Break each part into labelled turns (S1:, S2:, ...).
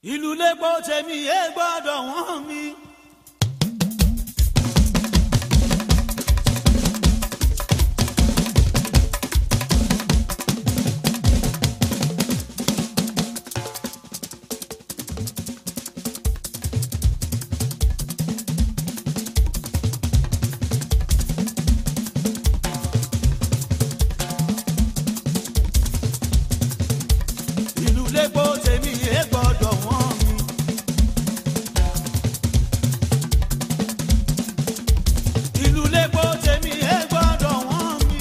S1: ìlú lẹ́gbọ́ tèmi ẹ gbọ́dọ̀ wọ́n mi. ìlú lẹ́gbọ́ tèmi ẹ gbọ́dọ̀ wọ́n mi. ìlú lẹ́gbọ́ tèmi ẹ gbọ́dọ̀ wọ́n mi.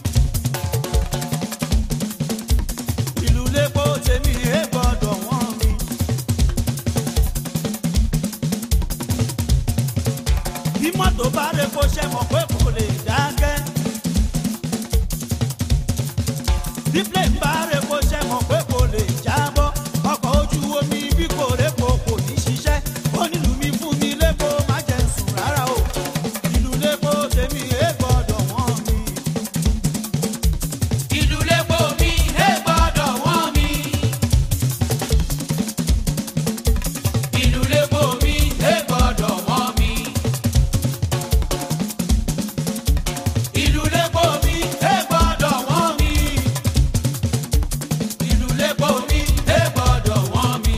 S1: ìlú lẹ́gbọ́ tèmi ẹ gbọ́dọ̀ wọ́n mi. bí mọ́tò bá rẹ kó ṣe mọ̀ pé kò lè dákẹ́. bí plane bá rẹ kó ṣe mọ̀ pé kò lè jábọ́. ọkọ̀ ojú omi bí kò rẹ kó kò ní ṣiṣẹ́. ó nílùú mi fún mi lẹ́kọ̀ọ́ má jẹ́ sùn rárá o. ìlú lẹ́kọ̀ọ́ tèmi ẹ gbọ́dọ̀ wọ́n mi.
S2: ìlú lẹ́kọ̀ọ́ mi ẹ gbọ́dọ̀ wọ́n mi. ìlú lẹ́kọ̀ọ́ mi ẹ gbọ́dọ̀ wọ́n mi. ìlú lẹ́kọ̀ọ́ mi ẹ gbọ́dọ̀ wọ́n mi. ìlú lẹ́kọ̀ọ́ mi ẹ gbọ́dọ̀ wọ́n mi.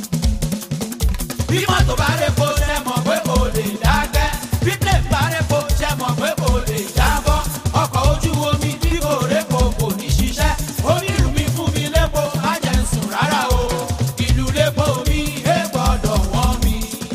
S2: bí mọ́tò bá rẹ̀ kó ṣe mọ̀ pé kò lè dákẹ́. bí plane bá rẹ̀ kó ṣe mọ̀ pé kò lè jábọ́. ọkọ̀ ojú omi bí kò rẹ̀ kó kò ní ṣiṣẹ́. onírú mi fún mi lẹ́kọ̀ọ́ má jẹ́ ń sùn rárá o. ìlú lẹ́kọ̀ọ́ mi ẹ gbọ́dọ̀ wọ́n mi.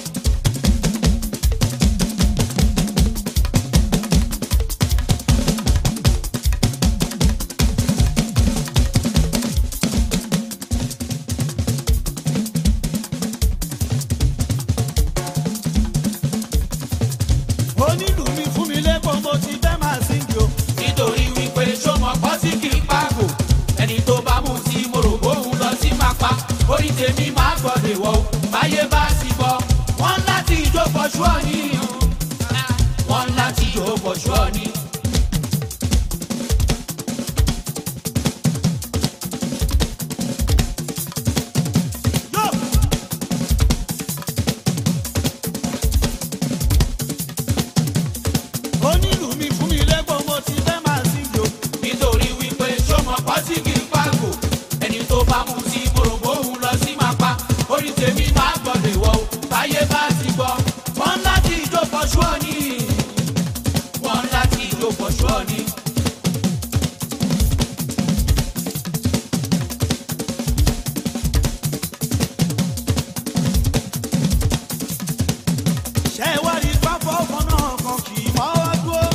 S1: onílù mi fún mi lẹ́kọ̀ọ́ mo ti fẹ́ máa síngì o.
S2: nítorí wípé sọmọ pọ́ sí kì í pàgò ẹni tó bá mú sí morògbó òun lọ sí máa pa orí tèmi máa gbọ́dọ̀ wọ̀ o báyé bá sì bọ̀ wọ́n láti ìjó pọ̀ṣù ọ̀nì wọ́n láti ìjó pọ̀ṣù ọ̀nì.
S1: Yo! onílù mi fún mi lẹ́kọ̀ọ́ mo ti fẹ́ máa síngì o.
S2: nítorí wípé sọmọ pọ́ sí kì í pàgò ẹni tó bá mú sí morògbó òun lọ sí máa pa orí tèmi máa gbọ́dọ̀ wọ̀ o báyé bá sì bọ̀ wọ́n láti ìjó pọ̀ṣù ọ̀nì wọ́n láti ìjó pọ̀ṣù ọ̀nì.
S1: ṣé ẹ wá rí pápá ọkàn náà kan kì í mọ́ wá dúró.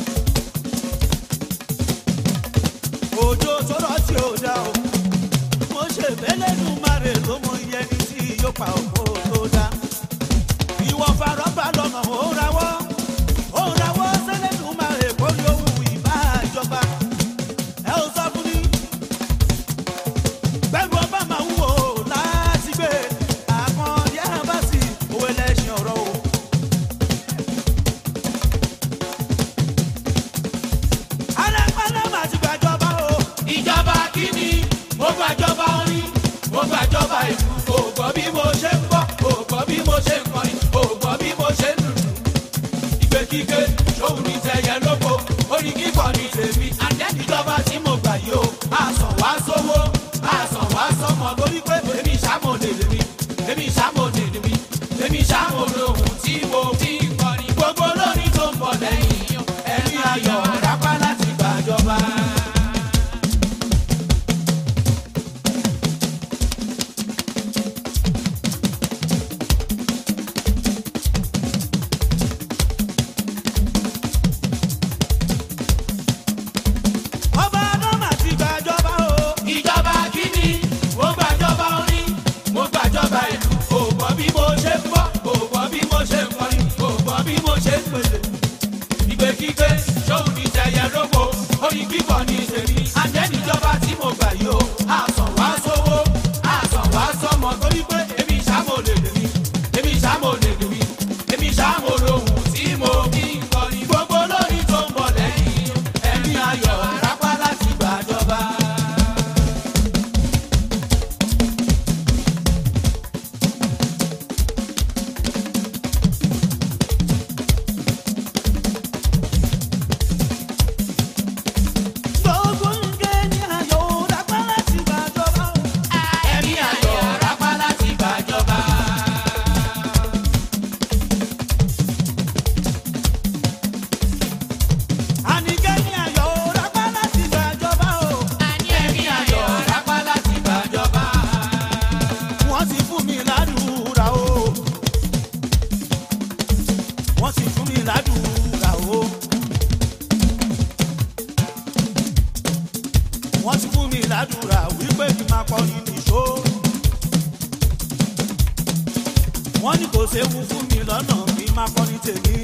S1: òjò tó rọ̀ tí ò dá o. mo ṣe bẹ́lẹ́nu márè ló mọ iye ní tí yóò pa òkú tó dá. ìwọ farọ́bà lọ́nà ó rawọ́. ó rawọ́ sẹ́lẹ̀nu márè kó ní ohun ìbá ìjọba. ẹ ò sọ fún mi. bẹ́ẹ̀ni ọba máa wúwo láti gbé. àkàndí àbáṣì òwe lẹ́sìn ọ̀rọ̀ o. alápálá máa ti gbàjọba o.
S2: ìjọba kínní mo gbàjọba orin mo gbàjọba ìlú kò gbọ́ bí mo ṣe ń bọ̀ kò gbọ́ bí mo ṣe ń kọrin kò gbọ́ bí mo ṣe ń lùlù. ìgbèkígbé ṣòun ní tẹyẹ lóko orin kíkọ ní tèmi àjẹnìjọba tí mo gbà yìí o àsàn wá sówó àsàn wá sọmọ torí pé èmi ṣàmòlè lèmi èmi ṣàmòlè lèmi èmi ṣàmòlè ohun tí mo fi ń kọrin gbogbo lórí tó ń bọ̀ lẹ́yìn ẹ̀mí ayọ̀ rápá láti gbàjọba.
S1: ọba náà máa ti gbàjọba o.
S2: ìjọba kínní mo gbàjọba orin mo gbàjọba ìlú kò gbọ́ bí mo ṣe ń bọ̀ kò gbọ́ bí mo ṣe ń kọrin kò gbọ́ bí mo ṣe ń pèsè. ìgbèkígbé ṣóun ní tẹyẹ lóko orin kíkọ ní tèmi àjẹnìjọba tí mo gbà yìí o àsàn wá sówó àsàn wá sọmọ torí pé èmi ṣàmòlè lèmi èmi ṣàmòlè lèmi èmi ṣàmòlè ohun tí mo fi ń kọrin gbogbo lórí tó ń bọ̀ lẹ́yìn ẹ̀mí ayọ̀ rápá láti gbàjọba.
S1: wọ́n ní kò séwu fún mi lọ́nà kí n má kọ́ ní tèmi.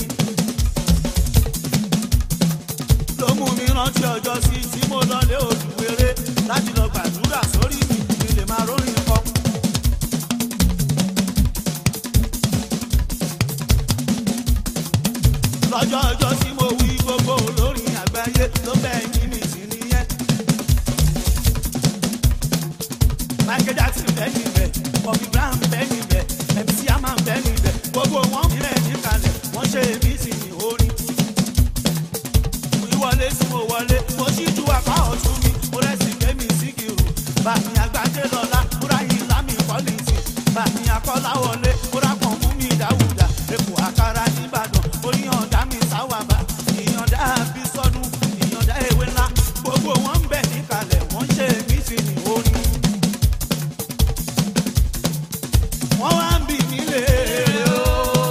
S1: ló mú mi rántí ọjọ́ sí tí mo lọ lé olùwéré láti lọ gbàdúrà sórí mi kí n lè máa rórin kọ́. lọ́jọ́ ọjọ́ tí mo wí gbogbo olórin àgbáyé ló bẹ́ẹ̀ ní mi sí nìyẹn. Michael Jackson bẹ́ẹ̀ níbẹ̀, Bobby Brown bẹ́ẹ̀ níbẹ̀, MC Hammer bẹ́ẹ̀ níbẹ̀, gbogbo wọn bẹ́ẹ̀ níkàlẹ̀, wọ́n ṣe èmi sì ní orin. Ìwọlé tí mo wọlé, mo ṣíjú apá ọ̀tún mi, mo rẹ́sì kémi síkìrù. Bàmí àgbájé lọ́la, múra yìí lámì pọ́lìsì. Bàmí akọ́lá wọlé, múra pọ̀ mú mi dáwùdà. Èkó àkàrà nìbàdàn, oníyànjá mi sáwàbà. Ìyànjá bí sọ́dún, ìyànjá ewé ńlá. Gbogbo wọn ń bẹ̀ níkàlẹ̀, wọ́n ṣe èmi sì ní orin. wọ́n wá ń bì mí léèrè o.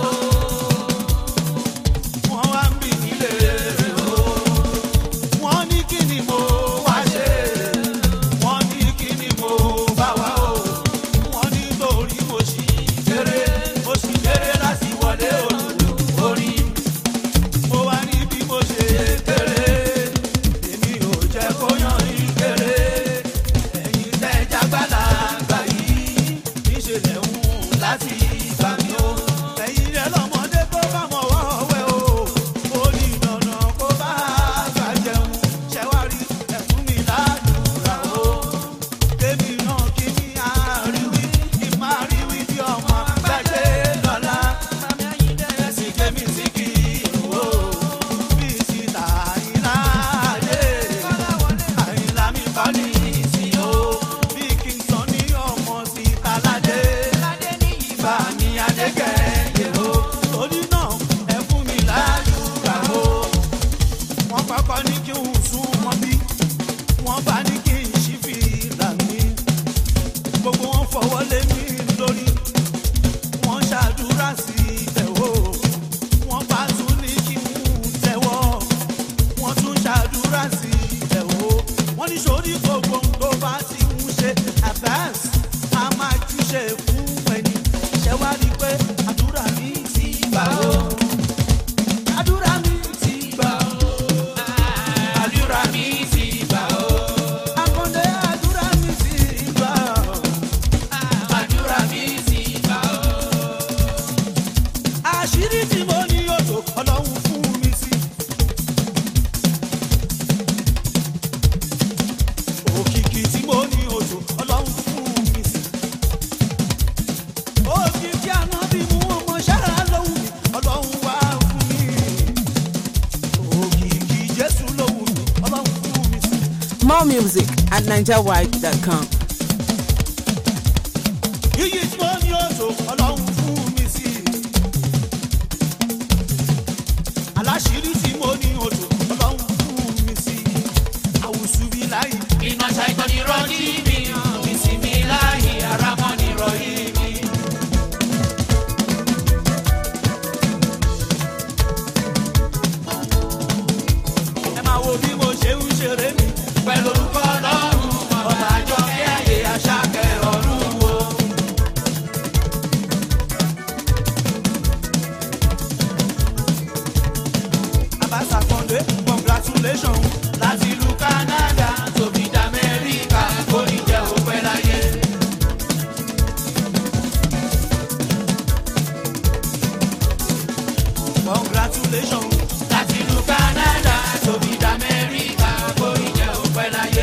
S1: wọ́n wá ń bì mí léèrè o. wọ́n ní kí ni mo wá ṣe. wọ́n ní kí ni mo bá wá o. wọ́n ní torí mo ṣì kéré. mo ṣì kéré láti wọlé olùlù orin. mo wá ní bí mo ṣe kéré. èmi ò jẹ́ kó yàn ní kéré. ẹ̀yin tẹ́ jágbálá gbà yìí níṣẹ̀lẹ̀ ń láti ìgbà mi o. ẹ̀yin rẹ̀ lọ́mọdé tó bá mọ̀ wọ́wẹ́ o. ó ní dandan kó bá àgbà jẹun. ṣẹ́wárí ẹ̀fún mi ládùúrà o. kémi náà kí mi àríwí kí má ríwí bí ọmọ gbàgbé lọ́la. ẹ̀sìn kémi sí kí ìlú o. bí síta àyìnlá dé. àyìnlá mi kọ́ ní ìsìn o. bí kingston ní ọmọ síta ládé bá mi adégẹ̀yẹ̀ o. torí náà ẹ fún mi láyùúrà o. wọ́n kọ́kọ́ ní kí n sún mọ́ bí wọ́n bá ní kí n ṣí fi là mí. gbogbo wọn fọwọ́ lé mi lórí. wọ́n ṣàdúrà sí ìtẹ̀wò. wọ́n bá tún ní kí n tẹ̀wọ́. wọ́n tún ṣàdúrà sí ìtẹ̀wò. wọ́n ní sórí gbogbo ohun tó bá ti ń ṣe advance a máa júṣe fún ẹni. ṣé wá rí i pé àdúrà mi ti gbà ó. àdúrà mi ti gbà ó. àdúrà mi ti gbà ó. àkàndé àdúrà mi ti gbà ó. àdúrà mi ti gbà ó. àṣírí tí mo ní òjò ọlọ́run fún mi sí. òkìkí tí mo ní òjò ọlọ́run fún mi sí. òkìkí àná bí mú ọmọ ṣáà lóhùn mi ọlọ́run wá fún mi. òkìkí jésù lóhùn mi ọlọ́run fún mi sí.
S3: More music at NigerWide.com.
S1: iyì tí mo ní òjò ọlọ́run fún mi sí. aláṣírí tí mo ní òjò ọlọ́run fún mi sí. àwùsù bí láyé.
S2: iná ṣàìtọ́ ni rọ́jí mi ìsinmi láàyè ara mọ́ ni rọ̀yí mi.
S1: ẹ máa wo bí mo ṣe ń ṣeré mi.
S2: pẹ̀lú orúkọ ọlọ́run ọba àjọ kí ayé aṣákẹ́ ọ̀run wo.
S1: abasa kọ́ndé congratulations.
S2: láti ìlú canada tóbi dá amẹ́ríkà kó ní jẹ́ òpẹ́ láyé.
S1: congratulations.
S2: láti ìlú canada tóbi dá amẹ́ríkà kó ní jẹ́ òpẹ́ láyé.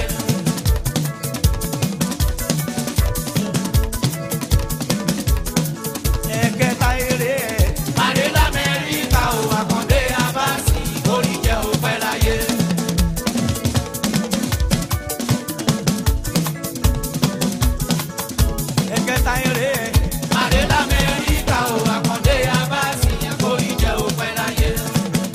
S1: ẹ̀kẹta eré ẹ̀.
S2: Màdé l'Amẹ́ríkà ò àkàndé abáàsì kó ní jẹ́ òpẹ́ láyé.
S1: ẹ̀kẹta eré ẹ̀.
S2: Màdé l'Amẹ́ríkà ò àkàndé abáàsì kó ní jẹ́ òpẹ́ láyé.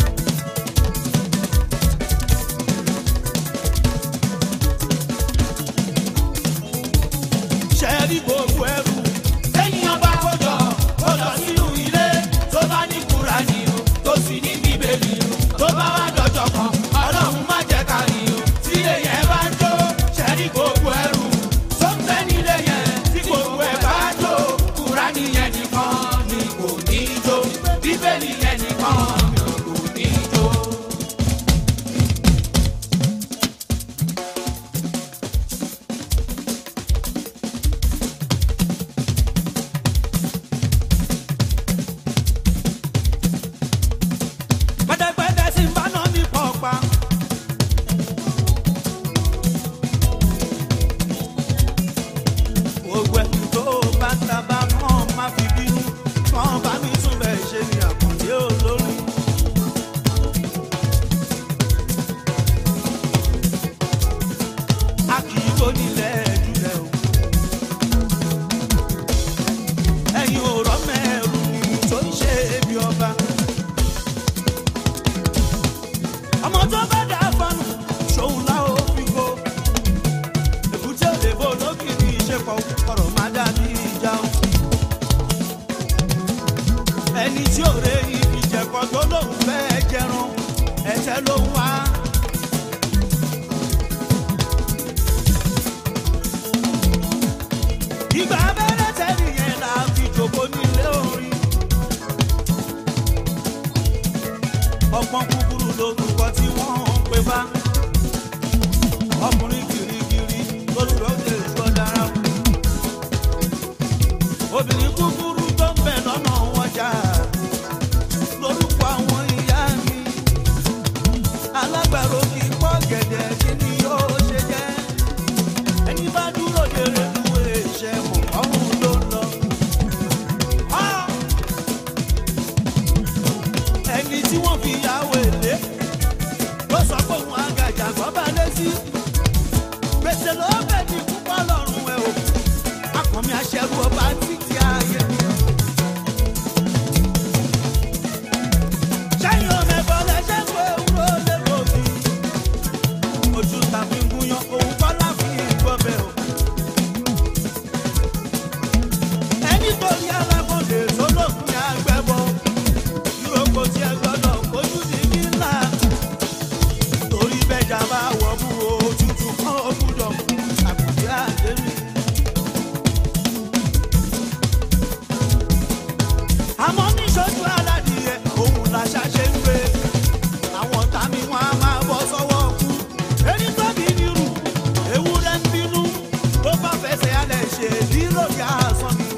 S1: ẹni tí ò rẹ ibi jẹ̀kọ́ tó lóun fẹ́ jẹrun ẹ̀ṣẹ̀ ló ń wá. ìgbà abẹ́rẹ́ tẹ́lẹ̀ yẹn là á fi jòkó nílé orin. ọgbọ́n kúkúrú lórúkọ tí wọ́n ń pè bá. ọkùnrin kirikiri lórúkọ lè sọ dára. obìnrin kúkúrú tó ń bẹ̀ lọ́nà wọn jà. lórúkọ àwọn ìyá mi. alágbàro kì í pọ́ gẹ̀dẹ̀ kí ni yóò ṣe jẹ́. ẹni bá dúró de reluwé ṣe mọ̀ ọ̀hún ló ń lọ. Ah! ẹni tí wọ́n fi yàwó èlé ló sọ pé òun àgàjà gbọ́bà lé sí. gbèsè ló bẹ̀ ní púpọ̀ lọ́rùn ẹ̀ o akọ̀mí aṣẹ́rú ọba títí ayé mi. sẹ́yìn ọmọ ẹ̀bọ̀ lẹ́sẹ̀ pé wúrò lè gòkè. ojú tàbí ń gúnyán òun kọ́ láfi gbọ́bẹ̀ o. ẹni tó ní alákòóde tó lókun yà gbẹ́bọ̀ ìrókò tí ẹ gbọ́dọ̀ kojú ní kíńlá. torí bẹ́jà bá wọ̀ mú òtútù kan ó gbúdọ̀ mú àkùdí àdémi. àmọ́ níṣojú aládìyẹ òun làṣà ṣe ń gbé. àwọn tàmí wọn á máa bọ́ sọ́wọ́ kú. erí tóbi nírú ewúrẹ́ ń bínú tó bá fẹsẹ̀ alẹ̀ ṣe lílò yá sàn mi.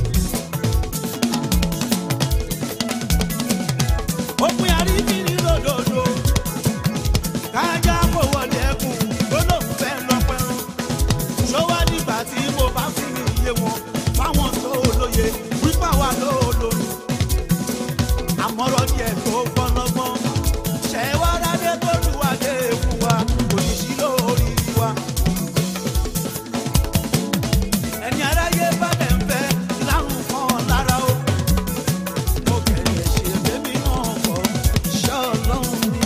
S1: òpin àríkì ní lòdòdó kájá kò wọlé ẹkùn tó lóun fẹ́ lọ pẹ́rùn ṣọwọ́ nígbà tí mo bá fi iye wọn fáwọn tó lóye wípé àwa ló lóyún àmọ́rọ̀ díẹ̀ tó gbọ́nọ́gbọ́n ṣẹ̀wá dáadé tó lùwàdé fún wa kò ní sí lórí wa ẹni aráyé bá lẹ̀ ń fẹ́ lárùn kan lára o mo kẹ̀lẹ́ ṣe bẹ́mi náà kọ́ iṣẹ́ ọlọ́run ni.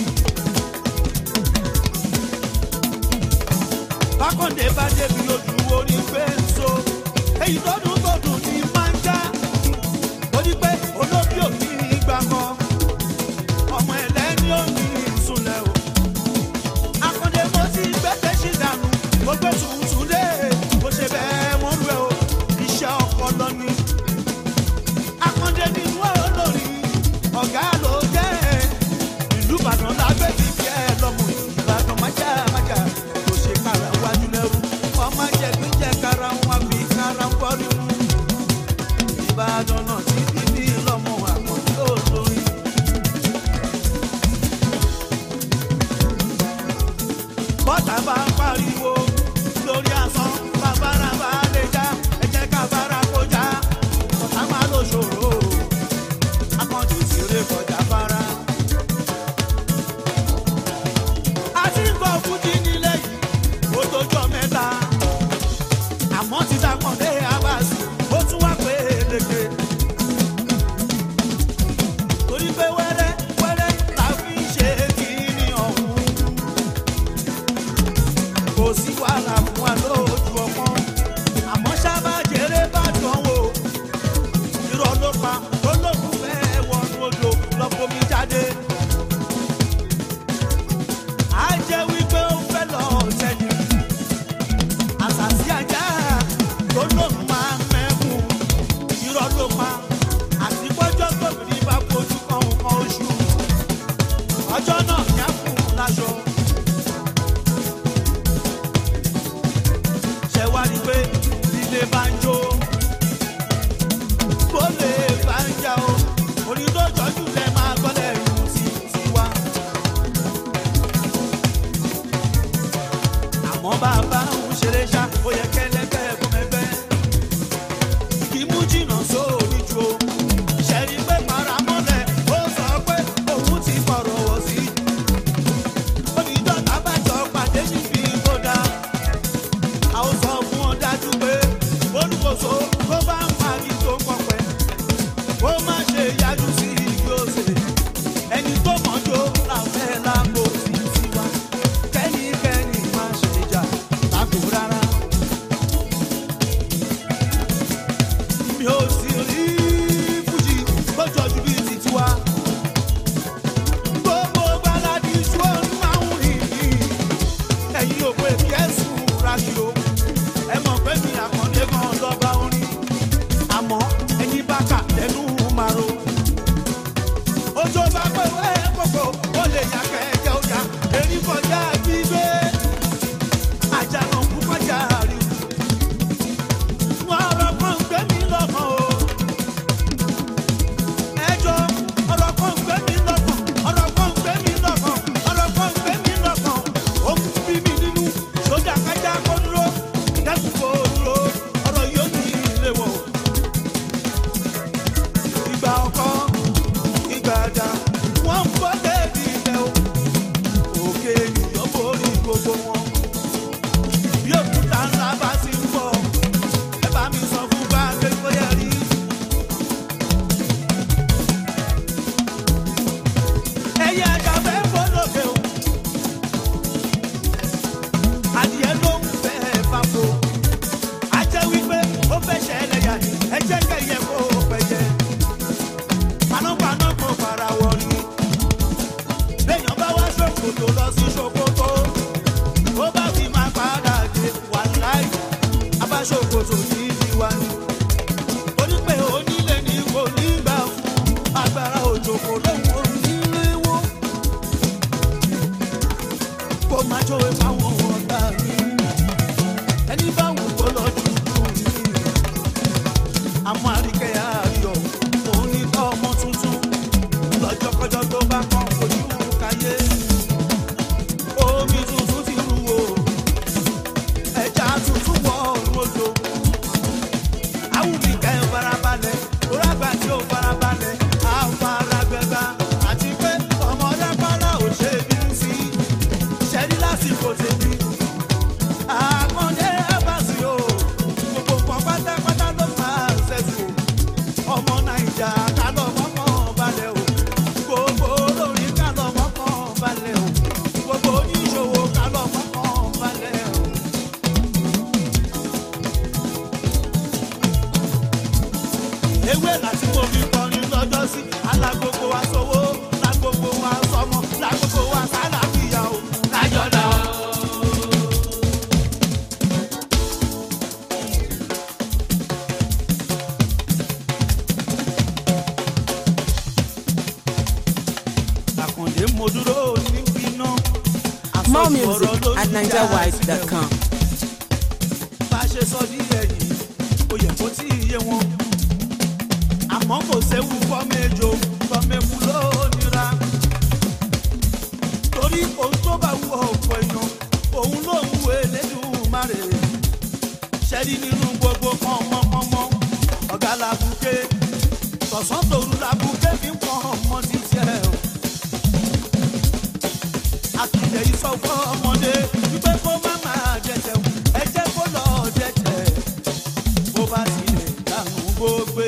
S1: bákọ̀ndé bá débi ojú orí pé ń so èyí tó dùn tó dùn ní máa ń já torí pé olóbí ò ní ìgbà kan ọmọ ẹlẹ́ni ò ní ìsúnlẹ̀ o. akọ̀ndé mo ti gbẹ́tẹ̀ sí dànù mo gbé tuntun lé mo ṣe bẹ́ẹ̀ mo rú ẹ o iṣẹ́ ọpọlọ ni akọ́ndé ní wọ́n olórí ọ̀gá ló jẹ́ ìlú ìbàdàn lábẹ́ ti fi ẹ lọ́mọ ìbàdàn májà májà kò ṣe kára wájú lẹ́rú ọmọ jẹ̀gbẹ́jẹ̀ kára wọn fi kára ń bọ́rí mu ìbàdàn náà ti fi bí lọ́mọ àkọ́ndé olórí. bọ́tà bá ń pariwo lórí asán bàbára bá lè já ẹ̀jẹ̀ ká bára kó já ọ̀tá máa lò ṣòro akọ́jú ìṣeré kọjá fara. a ti ń gbọ́ fújì nílẹ̀ yìí ó tójọ́ mẹ́ta àmọ́ ti dàpọ̀lé abasi ó tún wá pé léke. torí pé wẹ́rẹ́ wẹ́rẹ́ la fi ń ṣe kínní ọ̀hún kò sí wàhálà fún wa lójú ọmọ àmọ́ sábà jèrè bá dán wò irọ́ ló pa tó lóun fẹ́ wọnú odò lọ́kọ́mi jáde. á jẹ́ wípé ó fẹ́ lọ sẹ́yìn àṣàṣì ajá tó lóun máa mẹ́kùn irọ́ ló ewé láti mo fi kọrin lọ́jọ́ sí alágbogbo wa sówó lágbogbo wa sọmọ lágbogbo wa sálàfíà o.
S2: kájọlá
S1: àkàndé mo dúró níbi náà.
S3: More music at NigerWide.com.
S1: bá a ṣe sọ ní ẹ̀yìn ó yẹ kó tí ì yé wọn. àmọ́ kò séwu fọ́mẹ́jọ fọ́mẹ́kù ló nira. torí ohun tó bá wù ọ̀pọ̀ èèyàn òun ló ń wo Elédùmarè. ṣẹ́rí nínú gbogbo pọ́nmọ́pọ́nmọ́ ọ̀gá làbùké tọ̀sán tòru làbùké fi ń pọ́n ọmọ títẹ̀ o àtúnyẹ ìsọfọ ọmọdé wípé kó má máa dẹ̀tẹ̀ o ẹ jẹ́ kó lọ dẹ̀tẹ̀ bó bá tilẹ̀ dànù gbogbo.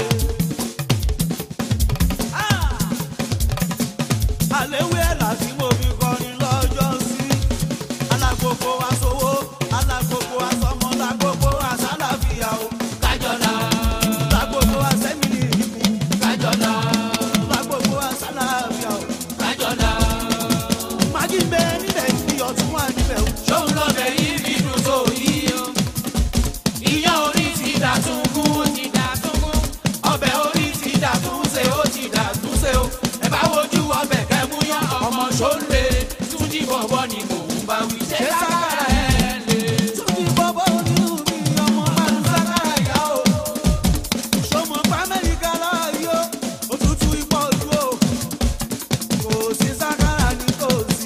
S1: àléwé ẹ̀ láti mo fi kọrin lọ́jọ́ sí alágbogbo aṣòwò alágbogbo aṣọmọ lágbogbo aṣálàfíà o
S2: kájọlá
S1: lágbogbo aṣẹ́mìlì ìbùkún
S2: kájọlá
S1: lágbogbo aṣálàfíà o
S2: kájọlá
S1: màgí ń bẹ níbẹ̀ ní ọ̀tún wà níbẹ̀ o.
S2: ṣóun lọ́bẹ̀ yìí fi dùn tó yìí o. ìyá orí ti dà tún kú ó ti dà tún kú. ọbẹ̀ orí ti dà tún ṣe ó ti dà tún ṣe o. ẹ bá wojú ọbẹ̀ kẹ́ mú yán ọmọ ṣóńlé tún jí bọ̀bọ̀ ni mò ń bá wí. ṣé sákàrà ẹ̀ lè.
S1: Túnjí bọ́bọ́ onírú mi ọmọ máa ń sákàrà yá o. Ṣọmọ pa Amẹ́ríkà láàyò, òtútù ipò ojú o. Kò sí sákàrà ní kò sí.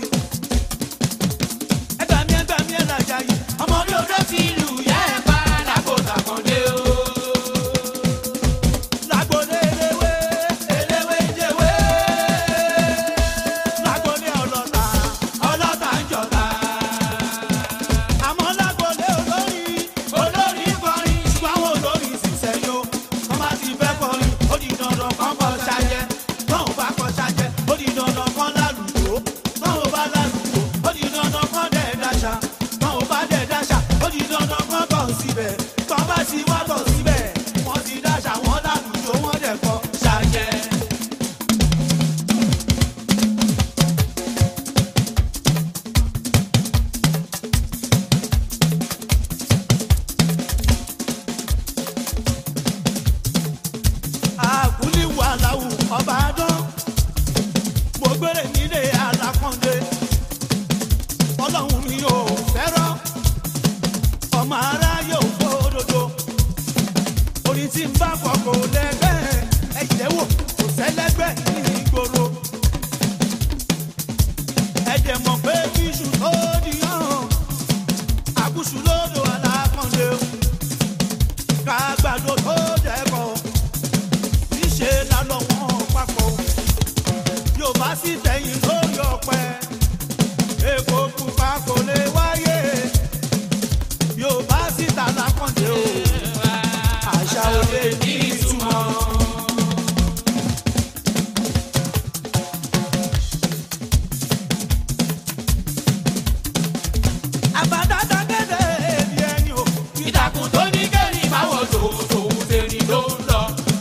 S1: Ẹgbà mi ẹgbà mi ẹ̀làjà yìí.
S2: ọmọ bí odò ti lù yá ẹ̀ pa lákòótà kan dé o.
S1: Lágbóde eléwé,
S2: eléwé jẹ́wé
S1: lágbóde ọlọ́ta.
S2: ọlọ́ta ń jọba.
S1: Àmọ́ lágbóde olórí.
S2: olórí kọrin
S1: Ṣùgbọ́n àwọn olórí ṣiṣẹ́ yó. Wọ́n bá ti fẹ́ kọrin, ó di dandan kan kọ ṣájẹ́. Tọ́hún bá kọ ṣájẹ́, ó di dandan kan lálùjó. Tọ́hún bá lálùjó, ó di dandan kan dẹ̀ dáṣà. Tọ́hún bá dẹ̀ dáṣà, ó di dandan kan tọ̀ síbẹ̀. Tọ́ bá ti wá tọ̀ síbẹ̀, wọ́n ti dáṣà, wọ́n lálùjó, wọ́n dẹ̀ kọ ṣájẹ́. àkúlí wàláwù ọba dán mo gbére nílé alákọ̀ndé ọlọ́run mi ò fẹ́ràn ọmọ ara yóò fòdodo orin tí ń bá kọ kò lẹ́gbẹ́ ẹ̀jẹ̀ wò kò sẹ́lẹ́gbẹ́ ní ìgboro ẹ̀jẹ̀ mọ̀ pé bíṣù tó di hàn àkúṣù lódò alákọ̀ndé kágbàdo tó dẹ́kọ̀ níṣe lálọ́ wọn papọ̀ yóò bá sì tẹ̀yìn lórí ọ̀pẹ èkó pupa kò lè wáyé yóò bá sì ta lákàndé o àṣà òde ní ìtumọ̀. àbádáda kéde èmi ẹni o
S2: ìtàkùn tó ní kẹ́rin máa wọ̀ tó tòun tèmi ló ń lọ.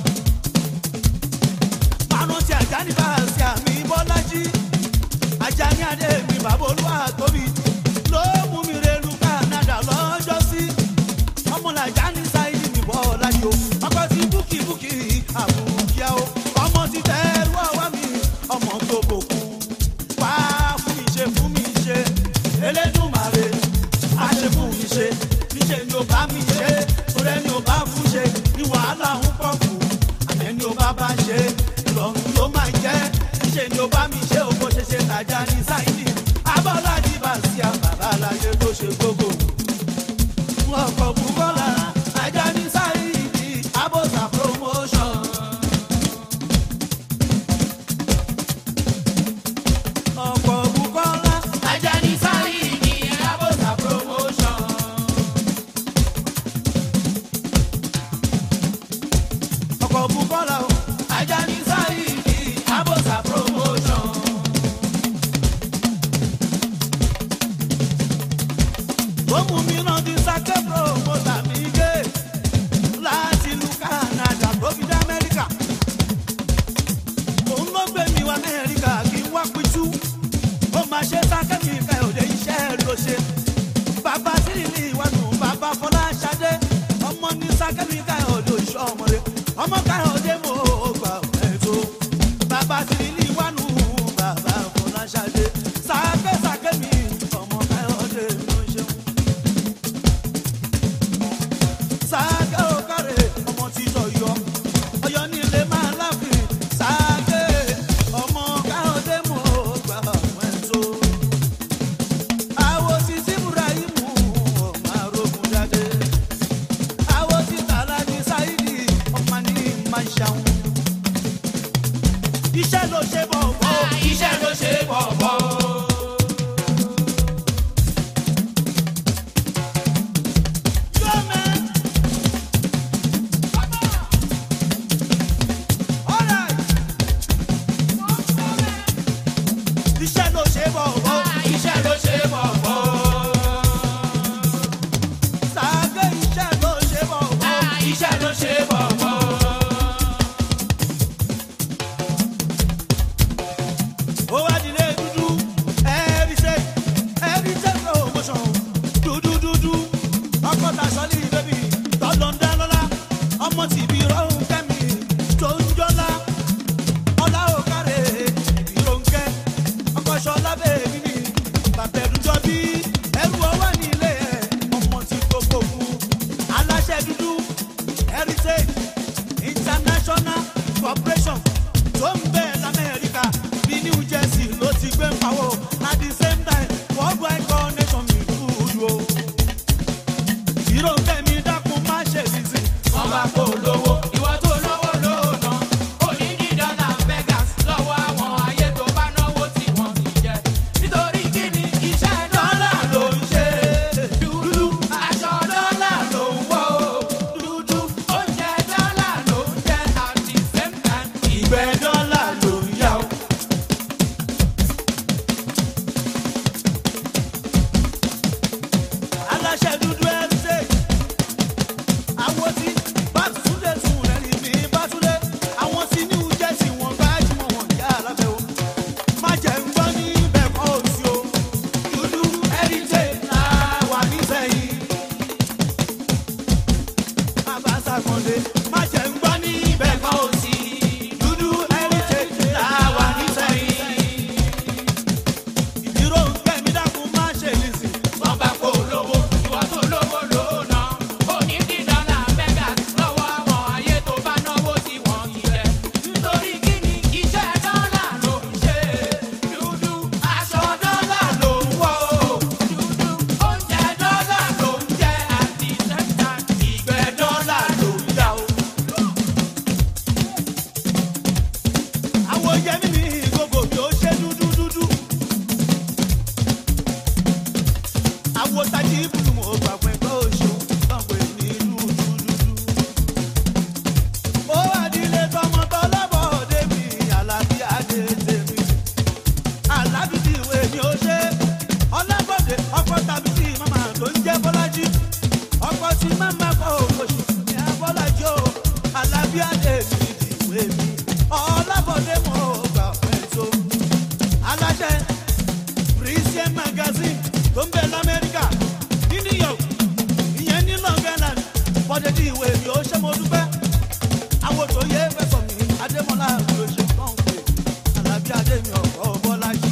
S1: márùn tí ajá ní báàsì àmì bọ́lájí ajá ní adé mi bàbá olúwa tóbi ló mú mi relu Canada lọ́jọ́ sí ọmọlàjá ní sáyidì mi bọ́lájí o ọkọ tí búkì búkì àbùkíá o ọmọ ti tẹ́rù ọwọ́ mi ọmọ tó bòkú wá fún mi ṣe fún mi ṣe Elédùmarè á ṣe fún mi ṣe níṣẹ́ ni ó bá mi ṣe torí ẹni ó bá fún ṣe ní wàhálà ń pọ̀ kù àmẹ́ ni ó bá bá ṣe ìrọ̀rùn ló máa jẹ́ níṣẹ́ ni ó bá mi ṣe òkò ṣe ṣe tàjà ní sáìdì abọ́lájí bá sí àbàbà láyé tó ṣe gbogbo. ọkọ̀ bùkọ́lá ajá ní sáìdì abọ́sà promotion. ọkọ̀ bùkọ́lá
S2: ajá ní sáyì ní abọ́sà promotion.
S1: ọkọ̀ bùkọ́lá o.
S2: ajá ní sáyì ní abọ́sà promotion.
S1: káyọ̀dé mo gbà ẹ̀tọ́ bàbá tìrìlì wánu bàbá fọláṣadé sàkésàké mi ọmọ káyọ̀dé ló ń ṣeun. sàké òkàrè ọmọ títọ̀ yọ ọyọ nílé máa láfin sàké ọmọ káyọ̀dé mo gbà ẹ̀tọ́ àwọn títí ibrahimu ọmọ arógun jáde àwọn títà alájí sáídì ọmọ ní máa ṣàwọn. iṣẹ́ ló ṣe bọ̀ bọ̀
S2: iṣẹ́ ló ṣe bọ̀bọ̀.
S1: yóò mẹ́. Alright. iṣẹ́ ló ṣe bọ̀ bọ̀
S2: iṣẹ́ ló ṣe bọ̀bọ̀.
S1: sàgé iṣẹ́ ló ṣe bọ̀ bọ̀.
S2: iṣẹ́ ló ṣe bọ̀bọ̀.
S1: ó wá dilé dúdú ẹ̀rí ṣe ẹ̀rí ṣe promotion dúdú dúdú ọkọ̀ tà sọ́lí bébì tọ́lọ̀ ń dá lọ́la ọmọ tìbí rọrùn kẹ́mi tó ń jọ́lá ọlá ò kárẹ̀ ìbí ronkẹ́ ọkọ̀ ṣọlá bèbí mi bàbá ẹ̀dújọ́ bí ẹrù ọwọ́ nílé ẹ̀ ọmọ tí gbogbo fún aláṣẹ dúdú heritage international corporation tó ń bẹ̀ lamẹ́ríkà bí new jersey ló ti gbé ń pawó at the same time worldwide connection mi kúrú o. ìròkè mi dákun má ṣe sísè.
S2: wọ́n bá kó lówó. ìwọ tó lówó lóòótọ́. ó ní ní dọ́là vegas lọ́wọ́ àwọn ayé tó bá náwó tí wọ́n ti jẹ. nítorí kí ni iṣẹ́ dọ́là ló ń ṣe. dúdú aṣọ dọ́là ló ń wọ̀ o. dúdú oúnjẹ dọ́là ló ń jẹ at the same time. ìgbẹ́ dọ́là ló ń yá o.
S1: aláṣẹ dúdú heritage àwọn tí bàtúndé tún rẹ̀ rí mi bàtúndé àwọn tí new jersey wọn gbájúmọ̀ wọn yá alábẹ́ o má jẹ́ ń gbọ́ ní bẹ́ẹ̀ kọ́ òsì o dúdú heritage náà wà nísẹ̀yìn abasa kọ́ndé má jẹ́ ń gbọ́ ní bẹ́ẹ̀ kọ́ òsì dúdú heritage náà wà nísẹ̀yìn ìdírò ń kẹ́mi dákun má ṣe nìsín.
S2: wọ́n bá kó lówó. ìwọ tó lówó lóòótọ́. ó ní ní dọ́là vegas lọ́wọ́ àwọn ayé tó bá náwó tí wọ́n ti jẹ. nítorí kí ni iṣẹ́ dọ́là ló ń ṣe. dúdú aṣọ dọ́là ló ń wọ̀ o. dúdú oúnjẹ dọ́là ló ń jẹ àti sẹ́ńtà. ìgbẹ́ dọ́là ló ń yá o.
S1: àwọn yẹmí mi gbogbo bí ó ṣe dúdú dúdú. àwọn tají ibùdó mo gbà pé kó o ṣeun tán pé ní dúdú dúdú. ó wà nílé tọmọ tọlọ́bọ̀ débi alábí adé tèmi. alábìdí ìwé mi ó ṣe ọlábọ̀dé ọkọ̀ tàbí tí màmá tó ń jẹ́ bọ́lájí. ọkọ̀ tí màmá kọ́ òkòṣì ní abọ́lájí o alábí adé mi ìwé mi. ọlábọ̀dé mo gbà pé tó. aláṣẹ christian magazine tó ń bẹ lamẹ́ríkà ní new york ìyẹn ní long island bọ́dẹ̀dì ìwé mi ó ṣe mo dúpẹ́ àwọn tó yẹ fẹ́sọ̀ mi adémọlá ló ṣe kàn pé alábí adémi ọ̀rọ̀ bọ́lájì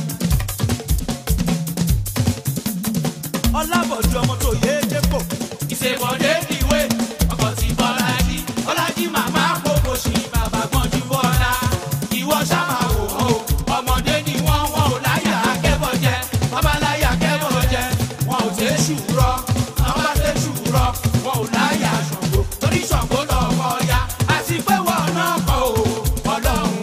S1: ọlábọ̀dé ọmọ tó yẹ dépò
S2: ìṣèbọ̀dé ìwé ọkọ̀ tí bọ́lájí bọ́lájí màmá kókó sí bàbá gbọ́njú bọ́lá ìwọ sábà wò ó ọmọdé ni wọ́n wọ́n ò láyà akẹ́bọ̀ jẹ babaláyà akẹ́bọ̀ jẹ wọn ò tẹ́ ṣùrọ̀ àwọn bá tẹ́ ṣùrọ̀ wọn ò láyà ṣàngó torí ṣàngó lọ́kọ̀ ya àti pé wọn náà kọ̀ ò ọlọ́run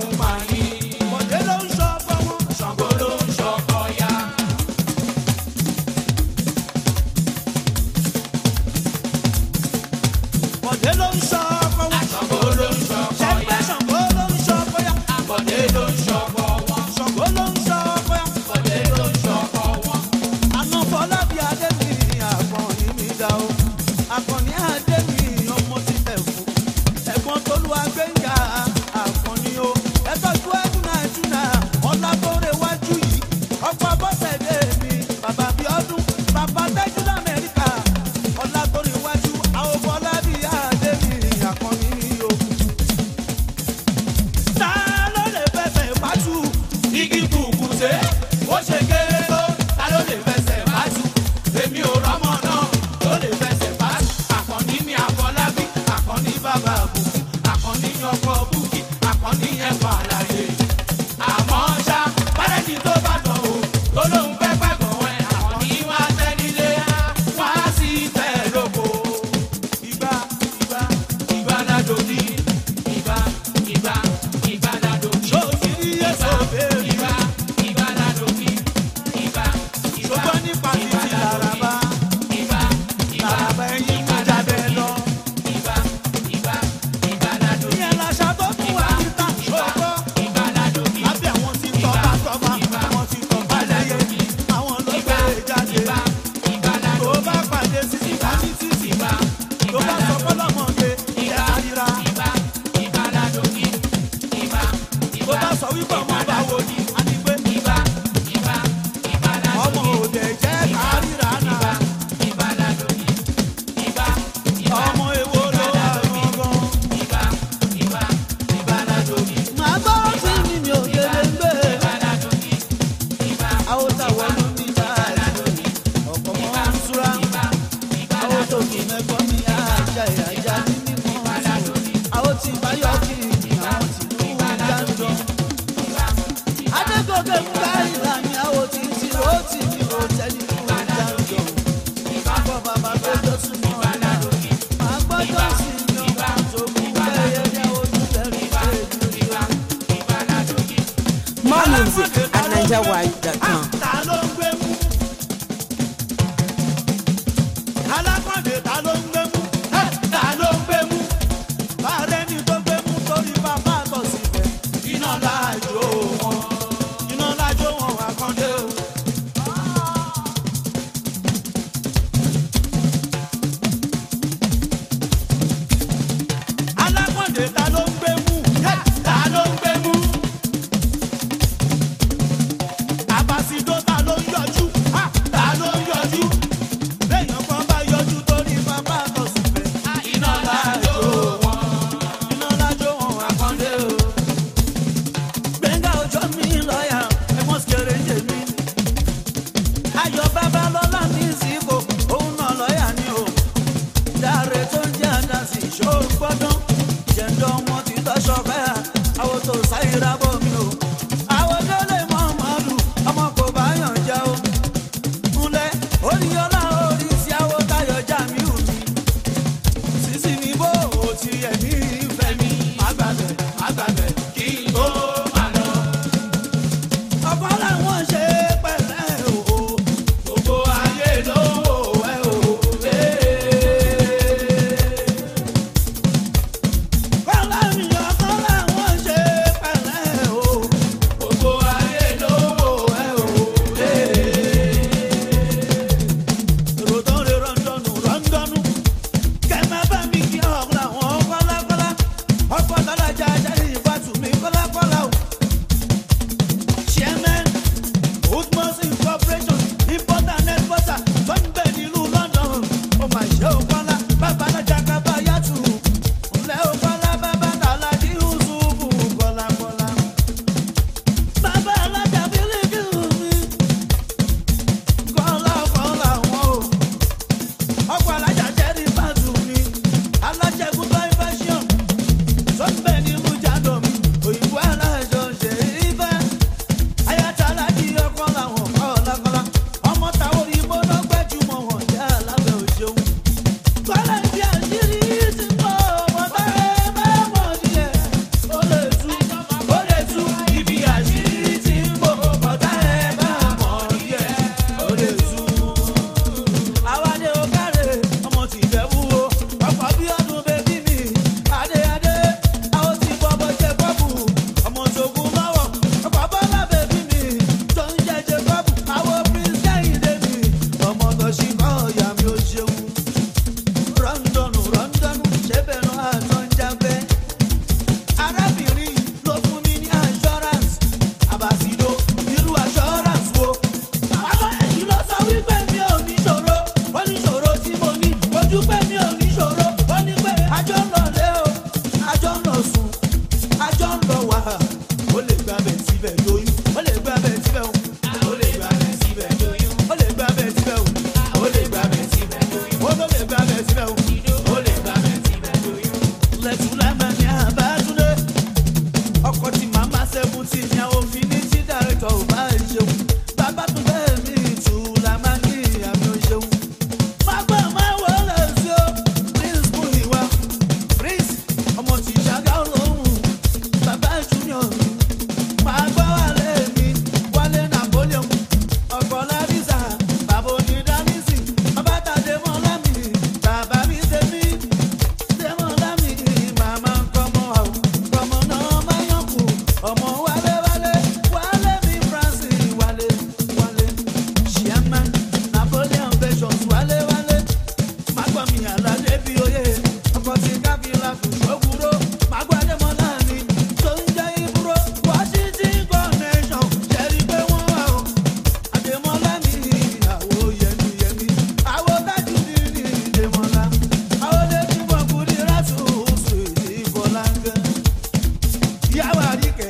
S1: wípé ọmọ báwo ni a ní pé
S2: ibà ibà ibà
S1: ọmọ
S2: ládòkè
S1: òde jẹ́ kárìíra náà
S2: ibà ládòkè ibà ibà
S1: ọmọ èwo ló wà gangan.
S2: ibà ibà ibà ládòkè
S1: màá gbọ́ sí mi mi ò délé gbé
S2: ibà ládòkè ibà
S1: àwọn táwọn ló ní báyìí ọ̀pọ̀ mọ́ ń súra àwọn tó kì í mẹ́kọ́ ní àjà ìyájà ní mímọ́ àwọn tí báyọ̀ kì í àwọn tí ló ń dájọ́. adégòkè ń bá ìlànà àwọn tí tí ó tì ní òtẹ́lì fún ìdájọ́. bọ́ bàbá tó tó súnmọ́ ọ̀la màá gbọ́dọ̀ sí ní ọmọ tó kú bẹ́ẹ̀ ní ojú tẹ̀lé ìgbà.
S3: More music at NigerWide.com.
S1: ta ló ń gbé mú. alákọ̀dé ta ló ń gbé mú. Ẹ́, ta ló ń gbé mú. bàárẹ̀ ni tó gbé mú torí bàbá àtọ̀ síbẹ̀. iná láàjò wọn iná láàjò wọn wà kọ́ndé o. alákọ̀dé ta ló ń gbé mú. Ẹ́, ta ló ń gbé mú. àbàsídó ta ló ń yọ àwárí kẹ